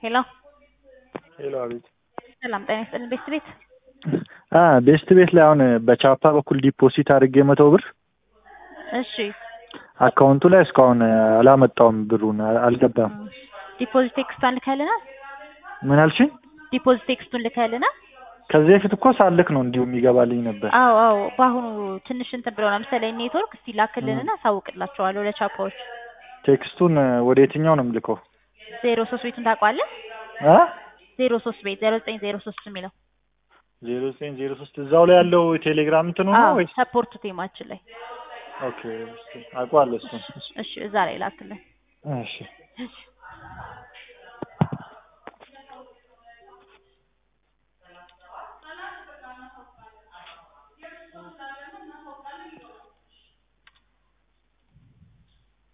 ሄሎ ሄሎ፣ አቤት። ሰላም ጤና ይስጥልን ቤስት ቤት አ ቤስት ቤት ላይ አሁን በቻፓ በኩል ዲፖዚት አድርጌ መቶ ብር እሺ አካውንቱ ላይ እስካሁን አላመጣውም፣ ብሩን አልገባም። ዲፖዚት ቴክስቷን ልከልናል ምን አልሽኝ? ዲፖዚት ቴክስቱን ልከልናል ከዚህ በፊት እኮ ሳልክ ነው እንዲሁ የሚገባልኝ ነበር። አዎ አዎ በአሁኑ ትንሽ እንትን ብለው ለምሳሌ ኔትወርክ እስቲ ላክልንና አሳውቅላቸዋለሁ ለቻፓዎች ቴክስቱን ወደ የትኛው ነው የምልከው? ዜሮ ሶስት ቤቱን ታውቀዋለህ አ ዜሮ ሶስት ቤት ዜሮ ዘጠኝ ዜሮ ሶስት የሚለው ዜሮ ዘጠኝ ዜሮ ሶስት እዛው ላይ ያለው ቴሌግራም እንትኑ ነው አዎ ወይስ? ሰፖርት ቴማችን ላይ ኦኬ አውቀዋለሁ እሱን። እሺ እዛ ላይ ላክልን እሺ እሺ